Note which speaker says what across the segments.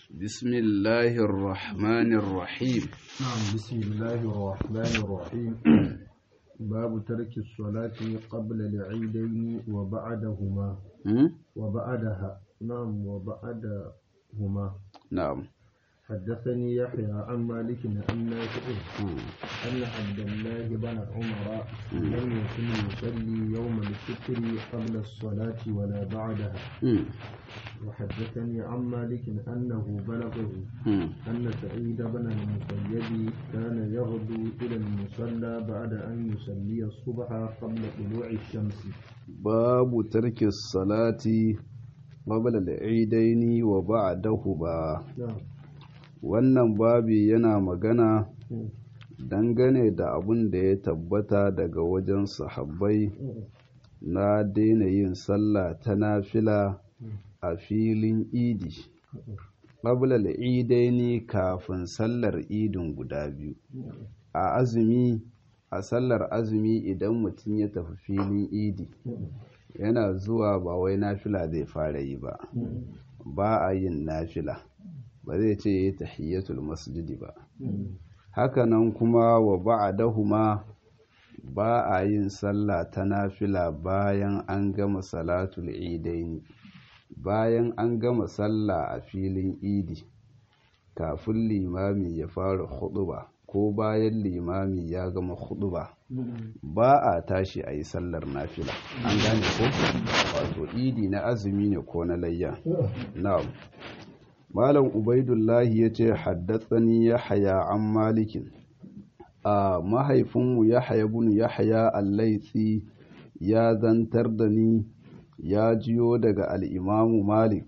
Speaker 1: بسم الله الرحمن الرحيم
Speaker 2: نعم بسم الله الرحمن الرحيم باب ترك الصلاة قبل العيدين وبعدهما
Speaker 1: م?
Speaker 2: وبعدها نعم وبعدهما
Speaker 1: نعم
Speaker 2: حدثني يحيى عن مالك عن نافع
Speaker 1: م.
Speaker 2: أن عبد الله بن عمر لم يكن يصلي يوم الفطر قبل الصلاة ولا بعدها
Speaker 1: م.
Speaker 2: وحدثني عن مالك أنه بلغه
Speaker 1: م.
Speaker 2: أن سعيد بن المسيب كان يغدو إلى المصلى بعد أن يصلي الصبح قبل طلوع الشمس
Speaker 1: باب ترك الصلاة قبل العيدين وبعدهما
Speaker 2: نعم
Speaker 1: wannan babi yana magana dangane da abin da ya tabbata daga wajen sahabbai na daina yin sallah ta nafila a filin idi ƙabla idaini kafin sallar idin guda biyu a azumi a sallar azumi idan mutum ya tafi filin idi yana zuwa ba wai nafila zai fara yi ba ba a yin nafila ba zai ce ya yi tahiyyatul masjidi ba hakanan kuma wa ba'dahuma ba a yin sallah ta nafila bayan an gama salatul idaini bayan an gama sallah a filin idi kafin limami ya fara huɗuba ko bayan limami ya gama huɗuba ba a tashi a yi sallar nafila an gane ko wato idi na azumi ne ko na layya na'am malam ubaidullahi ya ce haddatsani ya haya an malikin a mahaifinmu ya haya bunu ya haya allaitsi ya zantar da ni ya jiyo daga al'imamu malik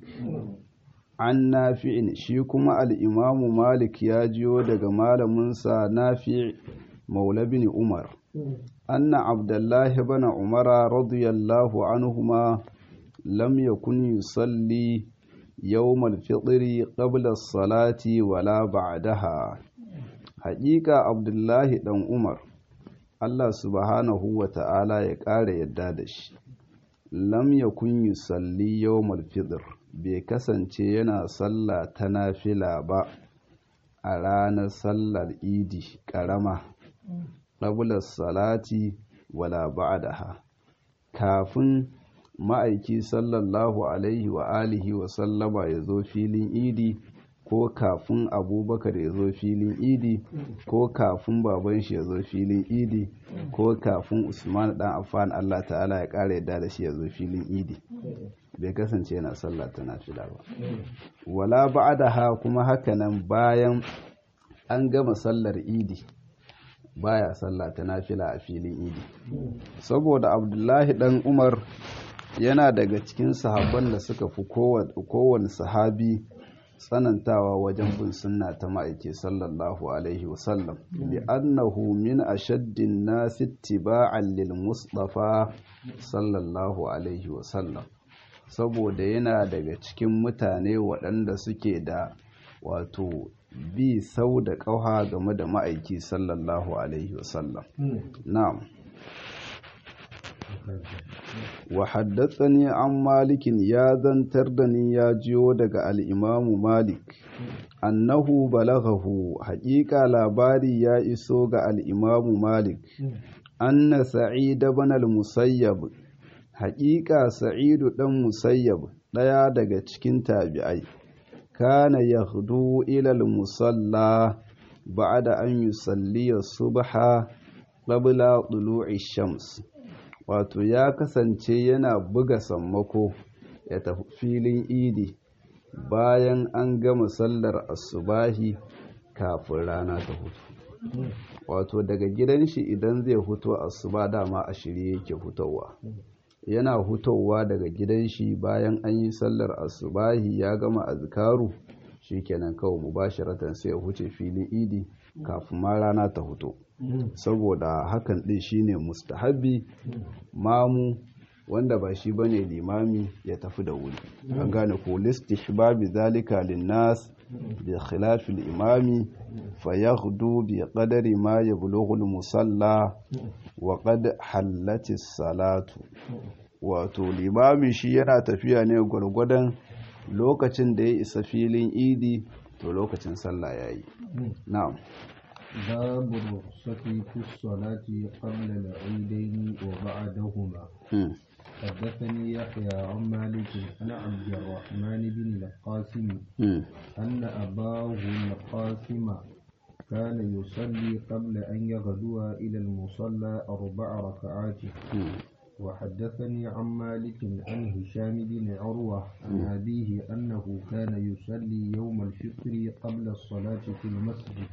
Speaker 1: an nafi'in shi kuma al'imamu malik ya jiyo daga malaminsa nafi' maula bin umar anna abdullahi bana umara radiyallahu anhuma lam yakun yusalli يوم الفطر قبل الصلاة ولا بعدها حقيقة عبد الله دان عمر Allah subhanahu wa ta'ala ya ƙara yadda da shi, lam ya kunyi salli yawmal fitr bai kasance yana sallah ta nafila ba a ranar sallar idi ƙarama, ƙabular salati wala ba'daha kafin ma'aiki sallallahu alaihi wa alihi wa sallama ya zo filin idi ko kafin abubakar ya zo filin idi ko kafin baban shi ya zo filin idi ko kafin usman dan affan allah ta'ala ya ƙara yadda da shi ya zo filin idi bai kasance yana sallah ta nafila ba wala ba'daha kuma hakanan bayan an gama sallar idi baya sallah ta nafila a filin idi saboda abdullahi dan umar yana daga cikin sahabban da suka fi kowane sahabi tsanantawa wajen bin sunna ta ma'aiki sallallahu alaihi wasallam bi annahu min ashaddin nasi ittiba'an lil mustafa sallallahu alaihi wasallam saboda yana daga cikin mutane waɗanda suke da wato bi sau da ƙauha game da ma'aiki sallallahu alaihi wasallam na'am wa haddatsani an malikin ya zantar da ni ya jiyo daga al'imamu malik annahu balaghahu haƙiƙa labari ya iso ga al'imamu malik anna sa'id ibn al-musayyab haƙiƙa sa'idu ɗan musayyab ɗaya daga cikin tabi'ai kana yaghdu ila al-musalla ba'da an yusalli subha qabla tulu'i shams wato ya kasance yana buga sammako ya tafi filin idi bayan an gama sallar asubahi kafin rana ta hutu wato daga gidan shi idan zai huto asuba dama a shirye yake hutowa yana hutowa daga gidan shi bayan an yi sallar asubahi ya gama azkaru shikenan kawai mubasharatan sai ya huce filin idi kafin ma rana ta huto saboda hakan din shine mustahabi mamu wanda ba shi bane limami ya tafi da wuri an gane ko listihbabi zalika linnas bi khilafil imami fayaghdu bi qadari ma yablughu al-musalla wa qad hallatis salatu wato limami shi yana tafiya ne gwargwadon lokacin da ya isa filin idi to lokacin sallah ya yi na'am
Speaker 2: باب الرخصة في الصلاة قبل العيدين وبعدهما
Speaker 1: Hmm.
Speaker 2: حدثني يحيى عن مالك عن عبد الرحمن بن القاسم
Speaker 1: Hmm.
Speaker 2: أن أباه القاسم كان يصلي قبل أن يغدو إلى المصلى أربع ركعات
Speaker 1: Hmm.
Speaker 2: وحدثني عن مالك عن هشام بن عروة عن أبيه أنه كان يصلي يوم الفطر قبل الصلاة في المسجد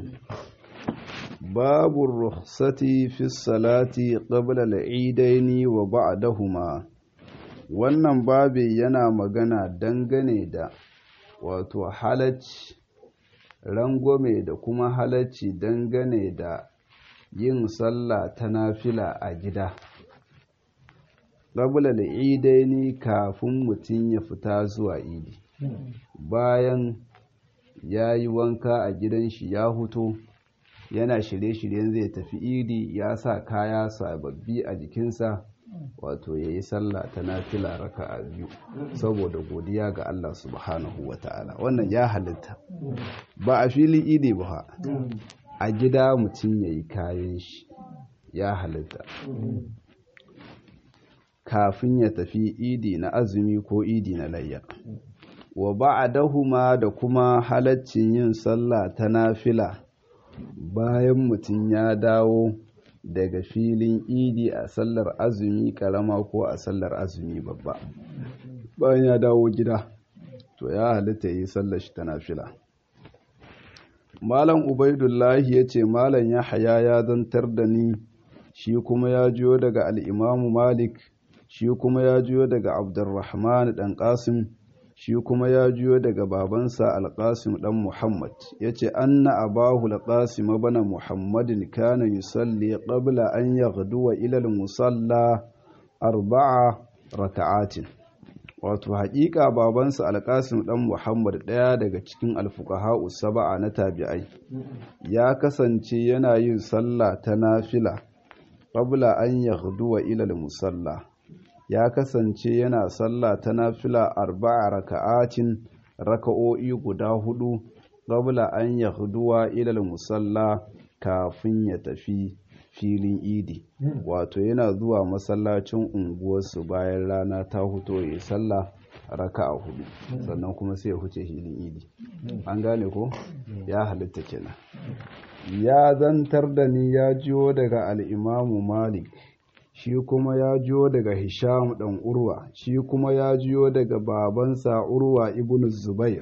Speaker 1: باب الرخصة في الصلاة قبل العيدين وبعدهما wannan babi yana magana dangane da wato halacci rangwame da kuma halacci dangane da yin sallah ta nafila a gida qabla al-idaini kafin mutum ya fita zuwa idi bayan ya yi wanka a gidan shi ya huto yana shirye-shiryen zai tafi idi ya sa kaya sababbi a jikinsa wato ya yi sallah ta nafila raka a biyu saboda godiya ga Allah subhanahu wa ta'ala wannan ya halitta ba a filin idi ba a gida mutum ya yi kayan shi ya halitta kafin ya tafi idi na azumi ko idi na layya wa ba'dahuma da kuma halaccin yin sallah ta nafila bayan mutum ya dawo daga filin idi a sallar azumi karama ko a sallar azumi babba bayan ya dawo gida to ya halitta yi sallar shi ta nafila malam ubaidullahi ya ce malam ya haya ya zantar da ni shi kuma ya jiyo daga al'imamu malik shi kuma ya jiyo daga abdurrahman ɗan ƙasim shi kuma ya jiyo daga babansa alƙasim ɗan muhammad ya ce anna abahu alƙasim bana muhammadin kana yusalli qabla an yaghduwa ilal musalla arba'a raka'atin wato haƙiƙa babansa alƙasim ɗan muhammad ɗaya daga cikin alfuqaha'u saba'a na tabi'ai ya kasance yana yin sallah ta nafila qabla an yaghduwa ilal musalla ya kasance yana sallah ta nafila arba'a raka'atin raka'o'i guda hudu qabla an yahduwa ilal musalla kafin ya tafi filin idi wato yana zuwa masallacin unguwarsu bayan rana ta huto ya sallah raka'a hudu sannan kuma sai ya huce filin idi an gane ko ya halitta kenan ya zantar da ni ya jiyo daga al'imamu malik shi kuma ya jiyo daga Hisham ɗan Urwa, shi kuma ya jiyo daga babansa Urwa ibn Zubair.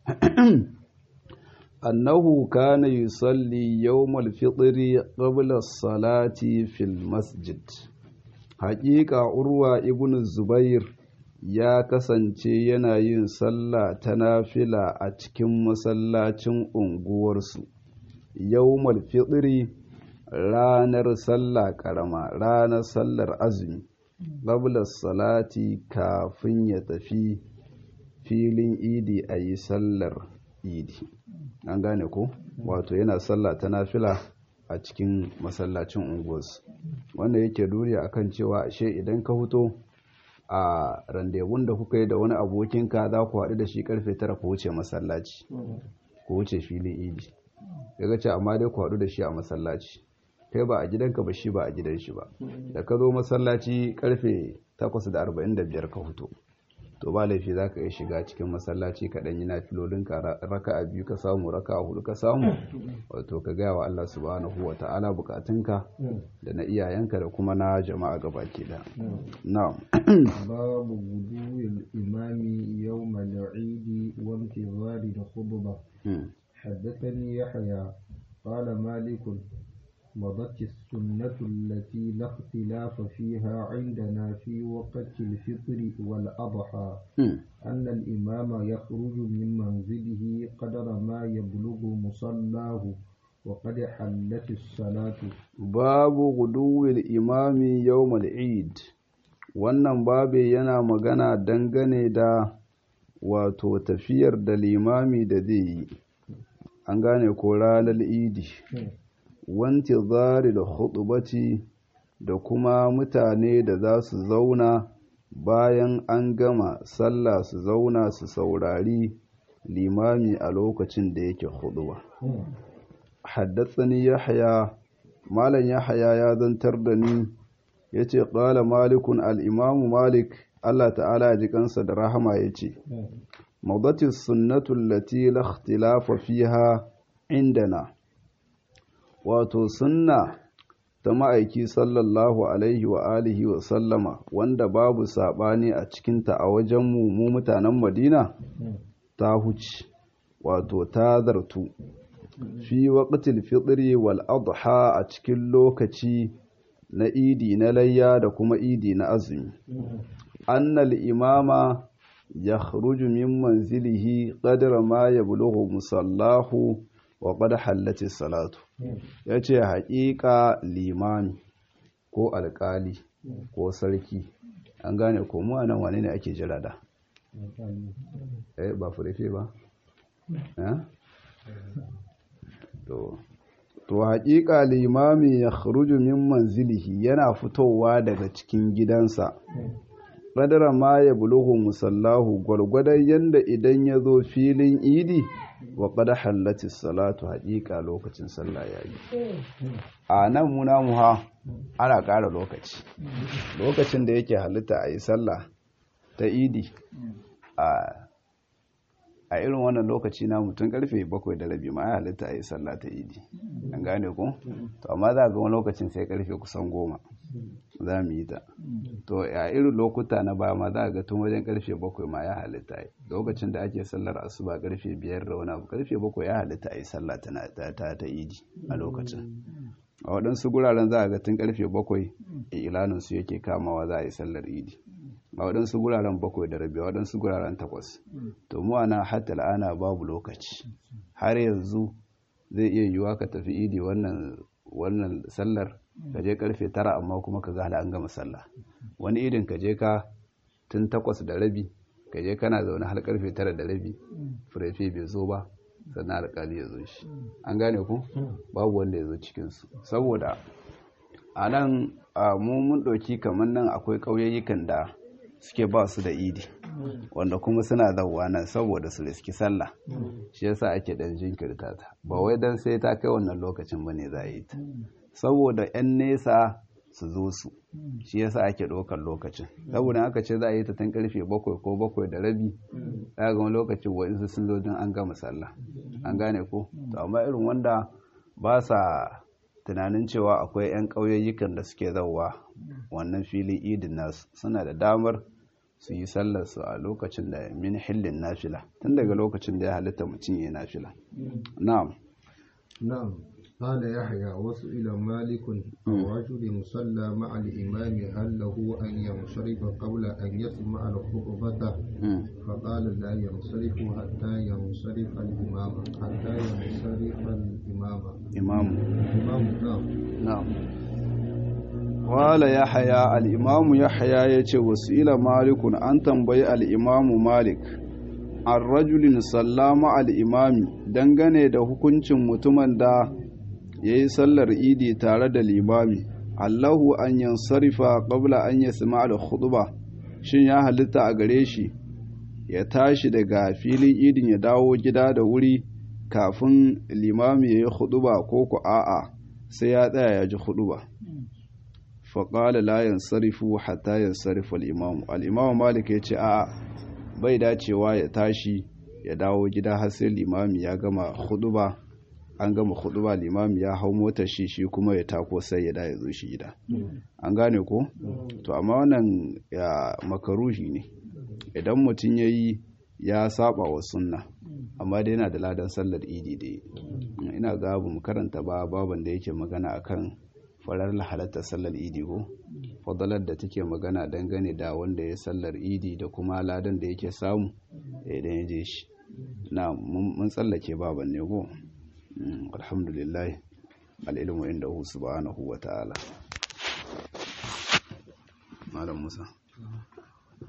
Speaker 1: Annahu kana yusalli yawmal fitri qabla salati fil masjid. Haƙiƙa Urwa ibn Zubair ya kasance yana yin sallah ta nafila a cikin masallacin unguwarsu. Yawmal fitri ranar sallah karama ranar sallar azumi qabla salati kafin ya tafi filin idi a yi sallar idi an gane ko wato yana sallah ta nafila a cikin masallacin unguwarsu wanda yake duri akan cewa ashe idan ka fito a randevun da kuka yi da wani abokinka za ku haɗu da shi karfe tara ku wuce masallaci ku wuce filin idi ya ce amma dai ku haɗu da shi a masallaci kai ba a gidanka ba shi ba a gidan shi ba da ka zo masallaci karfe 8:45 ka fito to ba laifi za ka iya shiga cikin masallaci ka ɗanyi na filolinka raka a biyu ka samu raka a hudu ka samu wato ka gaya wa Allah subhanahu wa ta'ala bukatunka da na iyayenka da kuma na jama'a gabaki da na'am
Speaker 2: babu gudu imami yawm al-eid wa intizar al-khutbah حدثني يحيى قال مالك مضت السنة التي لا اختلاف فيها عندنا في وقت الفطر والأضحى أن الإمام يخرج من منزله قدر ما يبلغ مصلاه وقد حلت الصلاة
Speaker 1: باب غدو الإمام يوم العيد wannan babe yana magana dangane da wato tafiyar da limami da zai yi an gane ko ranar idi wanti zari da hudubati da kuma mutane da za su zauna bayan an gama sallah su zauna su saurari limami a lokacin da yake huduba haddatsani yahya malam yahya ya zantar da ni yace qala malikun al-imam malik Allah ta'ala ya ji kansa da rahama yace mawdati sunnatu allati la ikhtilafa fiha indana wato sunna ta ma'aiki sallallahu alaihi wa alihi wa sallama wanda babu sabani a cikinta a wajenmu mu mutanen madina ta huce wato ta zartu fi waqtil fitri wal adha a cikin lokaci na idi na layya da kuma idi na azumi annal imama yakhruju min manzilihi qadra ma yablughu musallahu wa qad hallati salatu yace haƙiƙa limami ko alƙali ko sarki an gane ko mu anan wane ne ake jira da eh ba furefe ba eh to to haƙiƙa limami ya khruju min manzilihi yana fitowa daga cikin gidansa qadara ma ya bulugu musallahu gwargwadon yanda idan ya zo filin idi wa qad hallati salatu haƙiƙa lokacin sallah yayi a nan muna muha ana ƙara lokaci lokacin da yake halitta a yi sallah ta idi a a irin wannan lokaci na mutum karfe bakwai da rabi ma ya halitta a yi sallah ta idi an gane ku to amma za a ga wani lokacin sai karfe kusan goma za mu yi ta to a irin lokuta na baya ma za a ga tun wajen karfe bakwai ma ya halitta yi lokacin da ake sallar asuba karfe biyar da wani abu karfe bakwai ya halitta a yi sallah ta ta idi a lokacin a waɗansu guraren za a ga tun karfe bakwai ilaninsu yake kamawa za a yi sallar idi a waɗansu guraren bakwai da rabi a waɗansu guraren takwas to mu ana hatta la'ana babu lokaci har yanzu zai iya yiwuwa ka tafi idi wannan wannan sallar ka je karfe tara amma kuma ka ga an gama sallah wani idin ka je ka tun takwas da rabi ka je kana zaune har karfe tara da rabi furefe bai zo ba sannan alƙali ya zo shi an gane ku babu wanda ya zo cikinsu saboda a nan mu mun ɗauki kamar nan akwai ƙauyayyukan da suke ba su da idi wanda kuma suna zauwa nan saboda su riski sallah shi yasa ake dan jinkirta ta ba wai dan sai ta kai wannan lokacin bane za a yi ta saboda yan nesa su zo su shi yasa ake ɗaukar lokacin saboda aka ce za a yi ta tun karfe bakwai ko bakwai da rabi za ga lokacin wa'insu sun zo don an gama sallah an gane ko to amma irin wanda ba sa tunanin cewa akwai 'yan ƙauyayyukan da suke zauwa wannan filin idin nasu suna da damar su yi sallarsu a lokacin da min hillin nafila tun daga lokacin da ya halitta mutum ya nafila na'am
Speaker 2: نعم قال يحيى وسئل مالك عن رجل صلى مع الإمام هل له أن ينصرف قبل أن يسمع الخطبة فقال لا ينصرف حتى ينصرف الإمام حتى ينصرف الإمام
Speaker 1: إمام
Speaker 2: الإمام نعم
Speaker 1: نعم قال يحيى الإمام يحيى يتي وسئل مالك أن تنبي الإمام مالك an rajulin sallama al'imami dangane da hukuncin mutumin da ya yi sallar idi tare da limami allahu an yansarifa qabla an ya sima al-khutba shin ya halitta a gare shi ya tashi daga filin idin ya dawo gida da wuri kafin limami ya yi khutba ko ku a'a sai ya tsaya ya ji khutba faƙala la yansarifu hatta yansarifa al-imamu al-imamu malik ya ce a'a bai dacewa ya tashi ya dawo gida har sai limami ya gama huduba an gama huduba limami ya hau motar shi shi kuma ya tako sai ya da ya zo shi gida an gane ko to amma wannan ya makaruhi ne idan mutum ya yi ya saba wa sunna amma dai yana da ladan sallar idi da ina ga mu karanta ba baban da yake magana akan farar halatta sallar idi ko fadalar da take magana dangane da wanda ya sallar idi da kuma ladan da yake samu idan ya je shi na mun tsallake baban ne ko alhamdulillah al'ilmu inda hu subhanahu wa ta'ala malam musa